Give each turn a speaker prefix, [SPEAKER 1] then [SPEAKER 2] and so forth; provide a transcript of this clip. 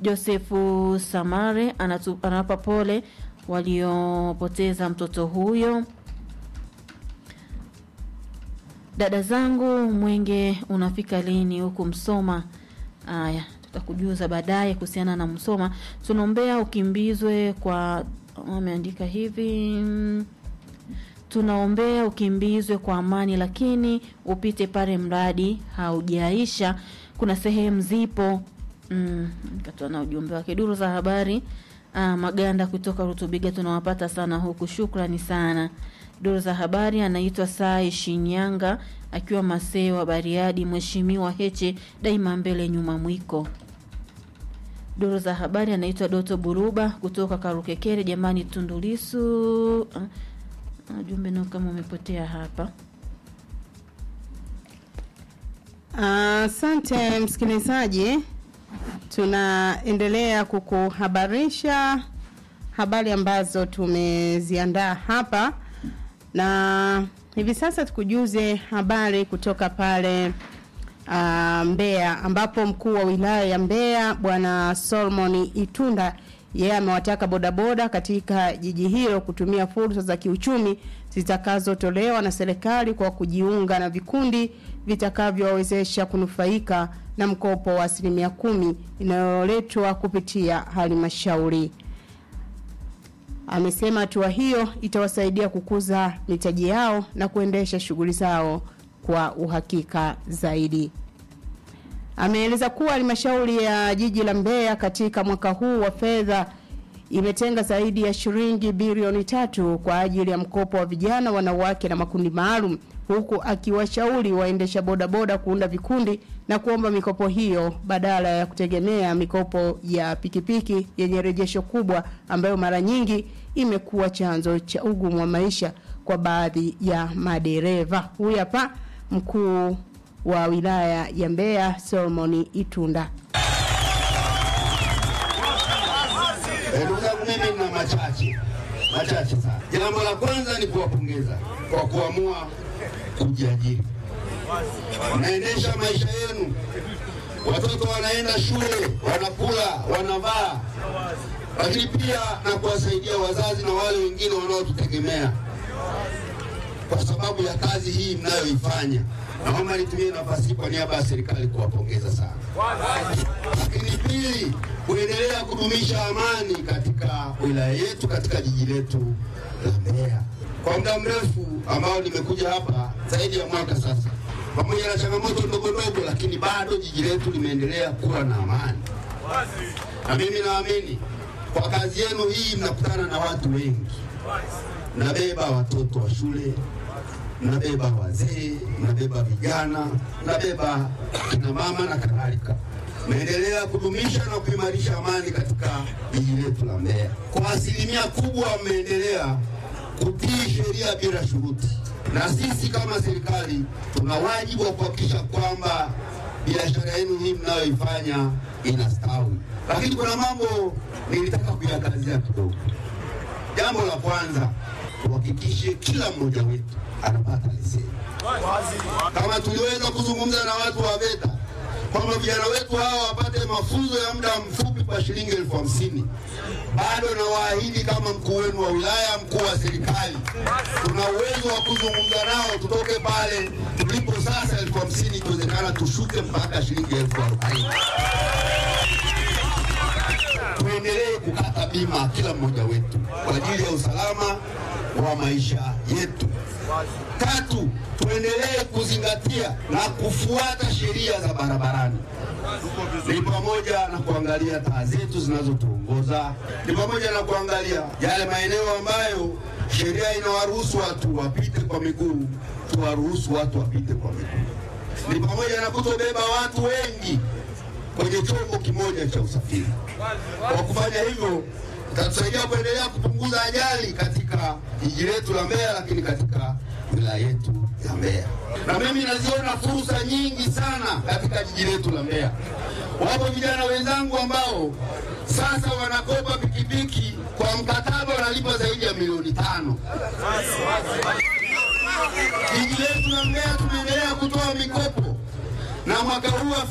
[SPEAKER 1] Josefu Samare anatu, anawapa pole waliopoteza mtoto huyo. Dada zangu, mwenge unafika lini huku Msoma? Aya, tutakujuza baadaye kuhusiana na Msoma. Tunaombea ukimbizwe kwa, ameandika hivi mm, tunaombea ukimbizwe kwa amani, lakini upite pale mradi haujaisha. Kuna sehemu zipo mm, katoa na ujumbe wake. Duru za habari ah, Maganda kutoka Rutubiga tunawapata sana huku, shukrani sana. Duru za habari anaitwa Sai Shinyanga akiwa Masewa Bariadi. Mheshimiwa Heche daima mbele nyuma mwiko. Duru za habari anaitwa Doto Buruba kutoka Karukekere. Jamani, Tundulisu ah, Ujumbe nao kama umepotea hapa.
[SPEAKER 2] Asante msikilizaji, tunaendelea kukuhabarisha habari ambazo tumeziandaa hapa, na hivi sasa tukujuze habari kutoka pale uh, Mbeya ambapo mkuu wa wilaya ya Mbeya Bwana Solomon Itunda yeye amewataka bodaboda katika jiji hilo kutumia fursa za kiuchumi zitakazotolewa na serikali kwa kujiunga na vikundi vitakavyowawezesha kunufaika na mkopo wa asilimia kumi inayoletwa kupitia halmashauri. Amesema hatua hiyo itawasaidia kukuza mitaji yao na kuendesha shughuli zao kwa uhakika zaidi. Ameeleza kuwa halmashauri ya jiji la Mbeya katika mwaka huu wa fedha imetenga zaidi ya shilingi bilioni tatu kwa ajili ya mkopo wa vijana, wanawake na makundi maalum, huku akiwashauri waendesha bodaboda kuunda vikundi na kuomba mikopo hiyo badala ya kutegemea mikopo ya pikipiki yenye rejesho kubwa ambayo mara nyingi imekuwa chanzo cha ugumu wa maisha kwa baadhi ya madereva. Huyu hapa mkuu wa wilaya ya Mbeya Solomon Itunda.
[SPEAKER 3] Eh, Ndugu zangu, mimi nina machache machache sana. Jambo la kwanza ni kuwapongeza kwa kuamua kujiajiri. Mnaendesha maisha yenu, watoto wanaenda shule, wanakula, wanavaa, lakini pia na kuwasaidia wazazi na wale wengine wanaotutegemea kwa sababu ya kazi hii mnayoifanya. Naomba nitumie nafasi hii kwa niaba ya serikali kuwapongeza sana. Lakini pili, kuendelea kudumisha amani katika wilaya yetu, katika jiji letu la Mbeya. Kwa muda mrefu ambao nimekuja hapa zaidi ya mwaka sasa, pamoja na changamoto ndogo ndogo, lakini bado jiji letu limeendelea kuwa na amani, na mimi naamini kwa kazi yenu hii mnakutana na watu wengi, mnabeba watoto wa shule mnabeba wazee, mnabeba vijana, mnabeba kina mama na kadhalika. Mnaendelea kudumisha na kuimarisha amani katika jiji letu la Mbeya. Kwa asilimia kubwa mmeendelea kutii sheria bila shuruti, na sisi kama serikali tuna wajibu wa kuhakikisha kwamba biashara yenu hii mnayoifanya inastawi. Lakini kuna mambo nilitaka kuyakazia kidogo. Jambo la kwanza, tuhakikishe kila mmoja wetu anapata leseni. Kama tuliweza kuzungumza na watu wa VETA kwamba vijana wetu hawa wapate mafunzo ya muda mfupi kwa shilingi elfu hamsini bado nawaahidi kama mkuu wenu wa wilaya, mkuu wa serikali, tuna uwezo wa kuzungumza nao tutoke pale tulipo sasa elfu hamsini ikiwezekana tushuke mpaka shilingi elfu arobaini tuendelee kukata bima kila mmoja wetu kwa ajili ya usalama wa maisha yetu. Tatu, tuendelee kuzingatia na kufuata sheria za barabarani. Ni pamoja na kuangalia taa zetu zinazotuongoza, ni pamoja na kuangalia yale maeneo ambayo sheria inawaruhusu watu wapite kwa miguu, tuwaruhusu watu wapite kwa miguu. Ni pamoja na kutobeba watu wengi kwenye chombo kimoja cha usafiri. Kwa kufanya hivyo, itatusaidia kuendelea kupunguza ajali katika jiji letu la Mbeya, lakini katika wilaya yetu ya Mbeya. Na mimi naziona fursa nyingi sana katika jiji letu la Mbeya. Wapo vijana wenzangu ambao sasa wanakopa pikipiki kwa mkataba wanalipa zaidi ya milioni tano. Jiji letu la Mbeya tumeendelea kutoa mikopo na mwaka huu wa